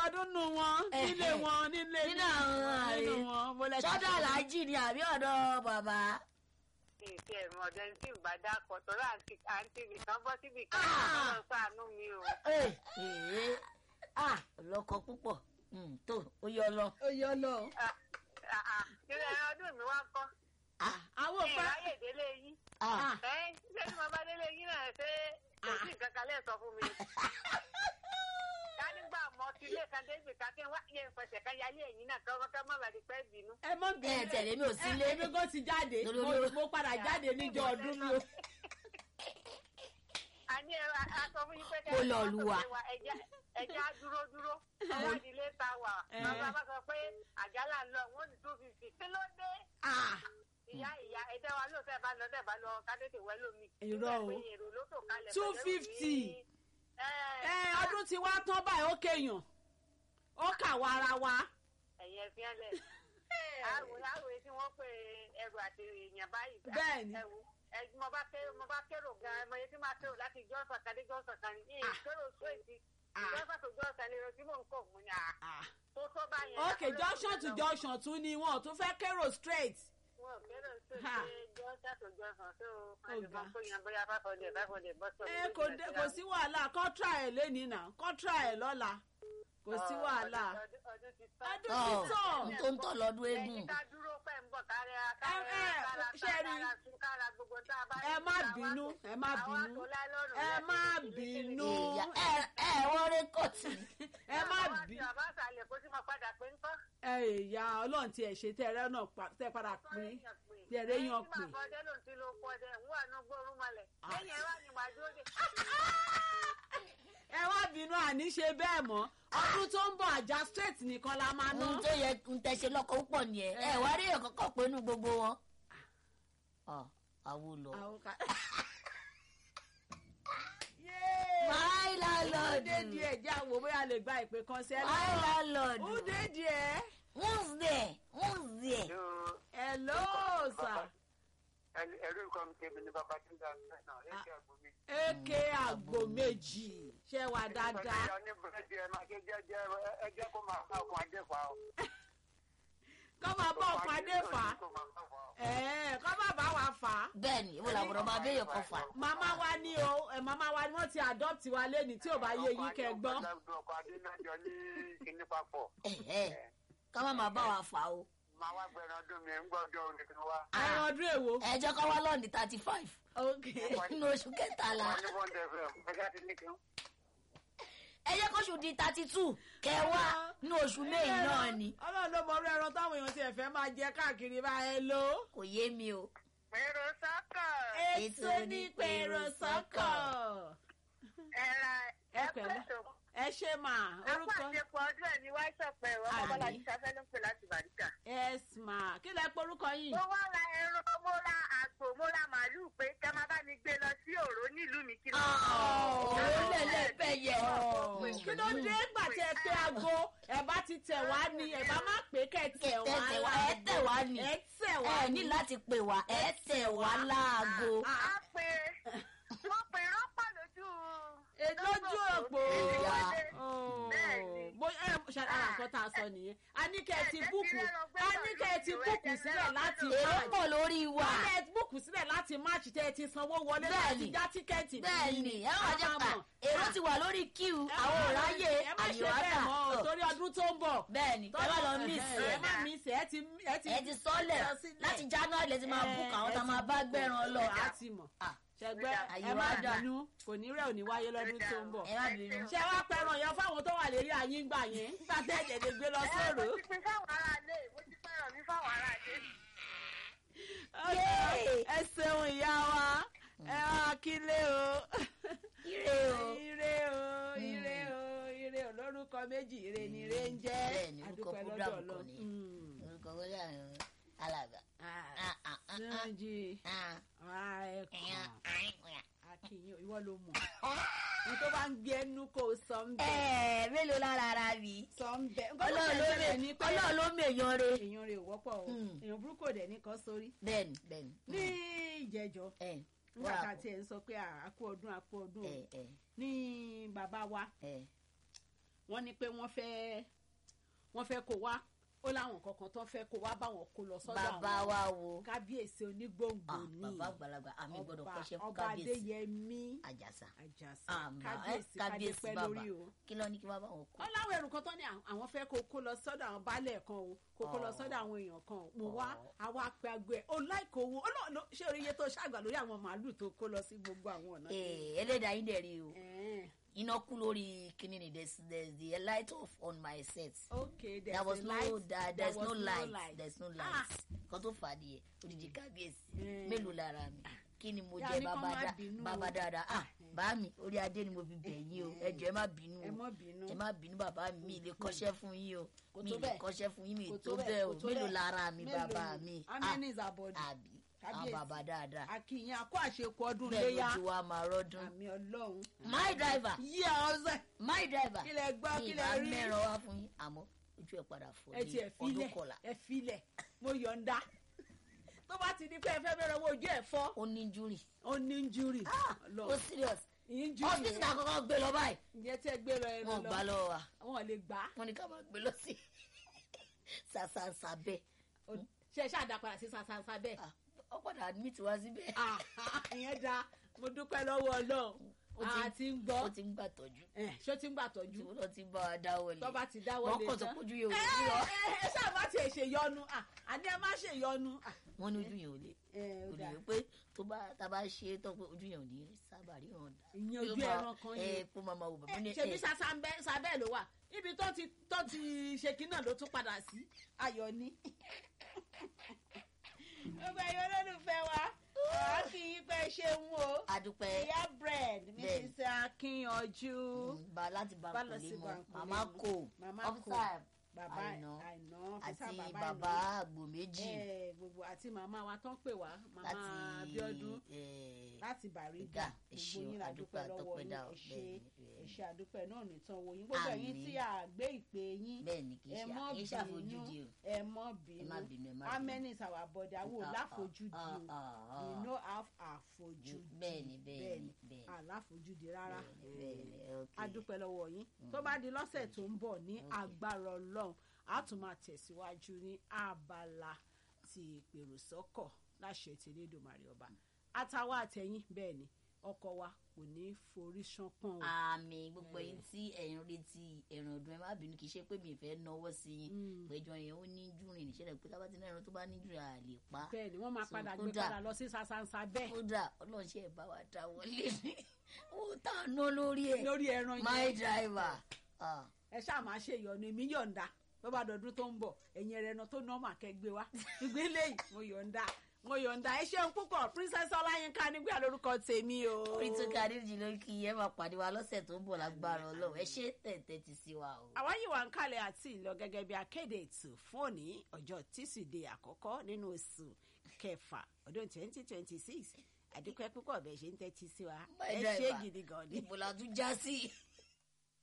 ṣọdún nù wọn Eh, nílé eh. wọn nílé nínú àwọn ààrẹ nínú wọn mo lẹ ti sọ́dọ̀ ṣe. aláàjì ni àbí ọ̀dọ̀ bàbá. ìṣe ẹ̀rọ ọ̀dẹ tí ì bá dákọ̀ tọ́lá àǹtí àǹtí mi kan bọ́ síbi kan Ah. lọ sànú mi o. Ee, ee, ah lọkọ púpọ̀ Mm, tó ó yọ lọ. ó yọ lọ. Ah, ah, ah. Ìrìn ẹ̀rọ ọdún mi wá kọ́. Ah, àwọn òpá Ìráyè délé yín. ah, Ẹ́ ṣé tí mo bá délé yín náà ṣé kò sí nǹkan kan lẹ́ẹ̀ sọ fún mi. Ká nígbà mọ́ sí ilé kan débi ká kí n wá yẹ ìfẹsẹ̀ kan yálé ẹ̀yìn náà kọ́ kọ́ mọ́ bàdí pẹ́ bínú. ẹ mọ bí ẹ tẹ̀lé mi ò sí ilé. èmi kò ti jáde Lolo- mo lolo. mo padà jáde níjọ ọdún mi o. a ní ẹ a sọ fún yín pé Mo lọ Olúwa. ẹjẹ á dúró dúró ọwọ́ ìdílé ta wà Eh. bàbá bá sọ pé àjálà ń lọ wọn ní two fifty kí ló dé Ah, ìyá ìyá ẹjẹ wa ló tẹ bá lọ tẹ bá lọ kádétè wẹ lómi. Irọ́ o. Nígbà pé èrò ló tò kalẹ̀ Two pẹ̀lú fifty. ní- ẹ ẹ ọdún tí wá tán báyìí ó kéèyàn ó kà wá ara wa. ẹ̀yìn ẹ̀fín ẹlẹ̀ àwòrán àwòrán tí wọ́n pè ẹrù àti èèyàn báyìí. Bẹ́ẹ̀ni. ẹ̀wù ẹ̀ mo bá kérò mo bá kérò gan-an mo yẹ kí máa kérò láti jọ́sàn kan dé jọ́sàn kan ní Ah. kérò sóòtì Ah. jọ́sàn tó jọ́sàn ni tí mò ń kọ̀ mú ni à Ah. tó tó báyẹn. ok junction to junction tún ni wọn ò tún fẹ́ kérò straight. wọn ò kérò Ha. sóòtì jọ́sàn tó jọ́sàn tó Ó ga. àdìmọ́ kó yan bóyá five hundred five hundred bọ́sọ̀. ẹ kò dé kò sí wàhálà kọ́ńtrà ẹ̀ lẹ́nìí náà kọ́ńtrà ẹ̀ lọ́la kò sí wàhálà. ọdún ti tán. ọdún Ọ̀, ti tán. n tó ń tọ̀ lọ́dún eégún. ẹ̀yin ká dúró pẹ̀ ń bọ̀ kárí ẹ, kára ṣe rí. kára tún kára gbogbo tá a bá ẹ má bínú ẹ má bínú ẹ má bínú Ìyá ẹ ẹ wọ́n rí kọ̀tì. ẹ má bí bàbá àṣàlẹ̀ kó sì máa padà pé ń kọ́. ẹ ìyá ọlọ́run tí ẹ ṣe tẹ ẹrẹ náà pa- tẹ padà pín tí ẹrẹ yan pè. Ẹ̀yin tí bàbá ọdẹ ló ń ti lo oko ọdẹ ń wà ní gbóòórùn malẹ̀. lẹ́yìn ẹ wá ní ìwà dúró dé. ẹ wá bínú àní ṣe bẹ́ẹ̀ mọ́ ọdún tó ń bọ̀ àjà straight nìkan la máa ná. ohun tó yẹ ń tẹ̀sẹ̀ lọ́kọ̀ púpọ̀ nìyẹn ẹ wá rí èèyàn kankan pé inú gbogbo wọn. ọ àwo lọ. Àwọn ká- my ó dé landlord díẹ̀ jẹ́ àwò bóyá lè gba ìpè kan sí ẹ my lọ́wọ́. landlord ó dé díẹ̀. who's there who's there. hello sir. ẹrú nǹkan mi tẹ̀mí ní bàbá tí ń dá ẹ̀ náà ẹ̀ kí àgbo mi. eke àgbò méjì ṣe wà dáadáa. ìyá ní búrẹ́dì ẹ máa ṣe jẹ́jẹ́ ẹ jẹ́ kó máa ká ọkùn adé fa o. kọ́ máa bọ́ ọ̀pọ̀ adé fà á. Kó máa ká fa o. ẹ̀ẹ́ kọ́ máa bá wa fà á. bẹ́ẹ̀ni ìwọ làbúrò máa béèyàn kan fà. màmá wa ní o ẹ̀ màmá wa ni wọ́n ti adopt wa lẹ́ni tí ò bá yé yín kẹ́ gbọ́n. ọkọ̀ adé náà jọ ní kíní papọ̀. ká má máa bá wa fà o. máa wá gbẹ̀rẹ̀ ọdún mi ń gbọ́dọ̀ nìkan wá. ẹran ọdún èwo. ẹ jẹ́ kó wá lọ́ọ̀nì thirty five ok nínú oṣù kẹtàlá wọ́n ní wọ́n dẹ̀ fẹ́ ẹ̀ka ti ní kí n. ẹ jẹ́ kóṣù di thirty two kẹwàá nínú oṣù méyì náà ni ọlọ́run ló mọ orí ẹran táwọn èèyàn ti ẹ̀fẹ́ máa jẹ káàkiri bá ẹ lò. kò yé mi o. Pèrò sọ́kọ̀. ètò ní pèrò sọ́kọ̀. Ẹ̀ra Ẹ pẹ̀lẹ́. ẹ ṣe mà orúkọ. Àpàṣepọ̀ ọdún ẹ̀ ní wáṣọ̀pẹ̀ ẹ̀rọ Àmín. ọmọbọ́lá ti ṣafẹ́ ló ń pè láti Bàríkà. yes ma kí lẹ porúkọ yìí. Mo wá ra ẹran, mo ra àgbò, mo ra màálùú pé kẹ́ máa bá mi gbé lọ sí òró nílùú mi kí ló òun lẹ̀lẹ̀ bẹ́ẹ̀ yẹ. kí ló dé gbà tí ẹ pé aago ẹ bá ti tẹ̀ wá ni ẹ bá má pé kẹ́ ẹ tẹ̀ wá tẹ̀ wá ẹ tẹ̀ wá ni ẹ tẹ̀ wá ẹ ní láti pè wá ẹ tẹ̀ wá láago. Á pé mo pè rọ́pọ̀ lójú. Ẹ lójú òpó. Ìyá. Bẹ́ẹ̀ni. bóyá ẹ ṣàlàyé nǹkan tá a sọ nìyẹn a ní kẹ́ ẹ ti Ẹ jẹ́ búùkù kí lẹ́nu gbé a pọ̀ ní kẹ́ ẹ ti lójú búùkù ẹ, sílẹ̀ láti èrò máàjì pọ̀ lórí wa. a ní ẹ búùkù sílẹ̀ láti máàjì tẹ́ ẹ ti sanwó wọlé láti Bẹ́ẹ̀ni. já tíkẹ́ẹ̀tì bẹ́ẹ̀ni ẹ wá jẹ́ A pa máa mọ̀. èrò ti wà lórí queue Ẹ àwọn má- òráyè ẹ má ṣe bẹ́ẹ̀ mọ́ o, àyíwáta. torí ọdún tó ń bọ̀ bẹ́ẹ̀ni ẹ má lọ miss ẹ ẹ má miss ẹ ẹ ti ẹ ti ẹ ti sọ́lẹ̀ lọ sílẹ̀. láti january lẹ ti máa book àwọn tá a máa bá gbẹ̀ràn lọ. a ti mọ̀ Ah, ṣẹgbẹ́ Àyè ẹ má wá dà. bínú kò ní rẹ̀ ò ní wáyé lọ́dún tó ń bọ̀ ẹ má bínú. ṣé wàá pẹran yẹn fáwọn tó wà lérí ayín gbà yẹn nígbà tẹ́ ẹ̀jẹ̀ lè gbé lọ sóòrò. Mo ti pin fáwọn aráalé, mo ti fẹ́ràn mi fáwọn aráalé. Yay! ẹ ṣeun ìyá wa ẹ wá kílé o. ire o. ire o ire o ire o lórúkọ méjì ire ni ire ń jẹ́ Bẹ́ẹ̀ni, orúkọ adúpẹ́ program lọ́dọ̀ kan Ọlọ́run. ni. Mm. orúkọ wọlé àwọn alàgbà. Ah, Ah, ah, ah, ah, Sànjì ah. ààrẹ Ẹ̀yàn, kan àìkúnyà. akínyìn ìwọ ló mọ̀ ní tó bá ń gbé ẹnu kó o sọ ń bẹ Ẹ̀ẹ́ mélòó lára ara mi. sọ ń bẹ nǹkan tó Ọlọ́run ló ṣẹlẹ̀ mè ní pé Ọlọ́run ló mèèyàn re. èèyàn rẹ̀ ò wọ́pọ̀ o Mm. èèyàn burúkú ò dẹ̀ ní kan sórí bẹ́ẹ̀ni bẹ́ẹ̀ni. ní ìjẹjọ ẹ nígbà wà tá a tiẹ̀ ń sọ pé à, a kú ọdún a kú ọdún o ẹ ẹ ní bàbá wa ẹ wọ́n ní pé wọ́n fẹ́ wọ́n fẹ́ kó wá ó láwọn kankan tó fẹ́ kó wá báwọn kó lọ sọ́dọ̀ bàbá àwọn wa wo kábíyèsí onígbòǹgbò Ah, ní bàbá àgbàlagbà àmì gbọ́dọ̀ kọ́ṣẹ́ fún ọba kábíyèsí adéyẹmí àjàsà àjàsà àmà kábíyèsí kábíyèsí kádépẹ́ bàbá lórí o kí ló ní kí bàbá wọn kú. ó láwọn ẹrù kan tó ní àwọn fẹ́ kó kó lọ sọ́dọ̀ àwọn baálẹ̀ kan o kó kó lọ Ọ̀. sọ́dọ̀ àwọn èèyàn kan o mo wá Ọ̀. àwa apẹ agbo ẹ̀ ó láìkó owó ó lọ́ọ̀ ló- ṣé orí iye tó ṣàgbà lórí àwọn màálù tó kó lọ sí gbogbo àwọn ọ̀nà tó- Ee, ẹlẹ́dàá yín dẹ̀ rí o Ẹ̀ẹ́n. iná kú lórí kíní ni there's there's the light off on my set. okay there's there was a no light there, there there's was no light light. there's no Ah. light kan tó fà á nìyẹn odidi kábíyèsí Mm. mélòó lára mi kí ni mo Yá jẹ ní kán bàbá má dá bínú o. bàbá dáadáa ah bá mi orí adé ni mo fi bẹ̀ yín o ẹ jọ̀ọ́ ẹ má bínú ẹ o mọ́ bínú ẹ má bínú bàbá mi mi lè kọ́ṣẹ́ fún yín o Kò mi tó lè bẹ́ẹ̀. kọ́ṣẹ́ fún yín mi Kò tó bẹ́ẹ̀ o kò tó mélòó bẹ́ẹ̀. lára mi Mélòó bàbá ni? mi how ah many is our body àbí àwọn Kábíyèsí. bàbá dáadáa akínyìn akó àṣekù ọdún bẹ́ẹ̀ léyà lójú wa máa rọ́dún àmì ọlọ́run my driver yíyá ọ̀sẹ̀ my driver kí lẹ gbọ́ mi kí ì lẹ bá rí mẹ́ràn wá fún yín àmọ́ ojú ẹ̀ padà fọ́ ẹ ti ẹ ní ọdún filẹ̀ kọlà ẹ filẹ̀ mo yọ̀ǹda tó bá ti di pé ẹ fẹ́ bẹ̀rẹ̀ owó ojú ẹ̀ fọ́ ó ní júrì ó ní injury ó serious injury hospital náà kọ́kọ́ gbé lọ báyìí ìyẹn tí ẹ gbé lọ ẹ lọ wọn ò gbà lọ́wọ́ wa wọn ò lè gbà á wọn ní ká máa gbé lọ sí sàṣàṣà bẹ́ẹ̀ Ó- ṣe é ṣáà dá padà sí sàṣàṣà bẹ́ẹ̀ Ah, ó padà admit wá síbẹ̀ Ah, ìyẹn da mo dúpẹ́ lọ́wọ́ ọlọ́run Ó ti- a ti ń gbọ́ ó ti ń gbà tọ́jú Eh, ṣé ó ti ń gbà tí tọ́jú wọn náà ti bá wa dáwọ́ lé tó bá ti dáwọ́ wọn lé kàn tó tán. pójú yẹn ò ẹ lè rí ọ ẹ ẹ ṣáà má tiẹ̀ ṣe yọnu Ah, àní ẹ má ṣe yọnu Ah, wọn ní ojú yẹn ò lè ẹ, ó kò dáa. lè pé tó bá tá a bá ṣe é tán pé ojú yẹn ò ní sábà rí hàn dá ìyẹn Yóò ojú máa- ẹran kan ẹ yẹn kó máa ma wò bàbá ní ṣebí ẹ sábẹ́ ló wà ibi tó ti tó ti ṣe kí náà ló tún padà sí ayọ̀ ni. gbogbo ẹ̀yin olólùfẹ́ wa ọ̀rọ̀ kì í pẹ́ ṣeun o adúpẹ́ ìyá bread Bẹ́ẹ̀ni. mrs akíyanjú mm, ba láti bá Bá lọ sí kò lè mọ Bankole màmá mọ. kò Màmá officer Kò. bàbá Àìná. àìná àti Officer bàbá Àìná. àgbò méjì Eh, gbogbo àti màmá wa tán pè wá màmá láti Abíọ́dún eh, láti Bàrígà Ìgà, ẹ gbogbo ṣeun, yín la àdúpẹ́, dúpẹ́ lọ́wọ́ yín àtọpẹ́dá, ẹ ṣe bẹ́ẹ̀ni, bẹ́ẹ̀ni. ẹ ṣe àdúpẹ́ náà nìtàn wo yín gbogbo ẹ̀yin Àmín. tí a gbé ìpè yín bẹ́ẹ̀ ni kì í ẹ ṣe mọ́ kì í ṣàfojúdi o bínú ẹ mọ́ ẹ má bínú bínú ẹ má how bínú. many is our body awo Ah, ah, láfojúdi ah, o ah, we ah. no have àfojúdi bẹ́ẹ̀ni bẹ́ẹ̀ni bẹ́ẹ̀ni àláfojúdi rárá bẹ́ẹ̀ni bẹ́ẹ̀ni ok a dúpẹ́ lọ́wọ́ yín tó bá di lọ́sẹ̀ tó ń bọ̀ ní agbára ọlọ́run a tún máa tẹ̀síwájú ní abala ti ìpèrò sọ́kọ̀ láṣẹ ti Elédùmarè ọba àtàwọn àtẹ̀yìn bẹ́ẹ̀ ni ọkọ̀ wa kò ní forí ṣánpọ́n o àmì gbogbo yín tí ẹ̀yin retí ẹ̀ràn ọdún ẹ má bínú kì í ṣe pé mi fẹ́ náwó sí yín péjọ yẹn ó ní júrìn níṣẹ́ pé tábà tí náà ẹran tó bá ní júrìn à lè pa bẹ́ẹ̀ ni wọ́n máa So, padà gbé kódà- padà lọ sí sasansa bẹ́ẹ̀ kódà ọlọ́run ṣe bá wa dá wọlé ní owó tá a ná lórí ẹ̀ lórí ẹran my yẹn driver ah, ẹ ṣáà máa ṣe ìyọnu èmi yọ̀ǹda tó bá dọdún tó ń bọ̀ ẹ̀yin ẹ̀rẹ̀nà tó nọ́ọ̀mà kẹgbẹ́ wa ìgbélé yìí mo yọ̀ǹda mo yọ̀ǹda ẹ ṣeun púpọ̀ princess ọláyínká nígbà lórúkọ tèmi o. orí tó ká dídì lórí kí ẹ máa pàdé wa lọ́sẹ̀ tó ń bọ̀ lágbára ọlọ́run ẹ ṣe tẹ̀tẹ̀ ti sí wa o. àwa yìí wà ń kalẹ̀ àti ìlọ gẹ́gẹ́ bí akéde ètò fún òní ọjọ́ tíṣídẹ̀ẹ́ àkọ́kọ́ nínú oṣù kẹfà ọdún twenty twenty six àdúpẹ́ púpọ̀ bẹ́ẹ̀ ṣe ń tẹ́tí sí wa My ẹ ṣé driver. gidi gan ni. ibo la tún já sí.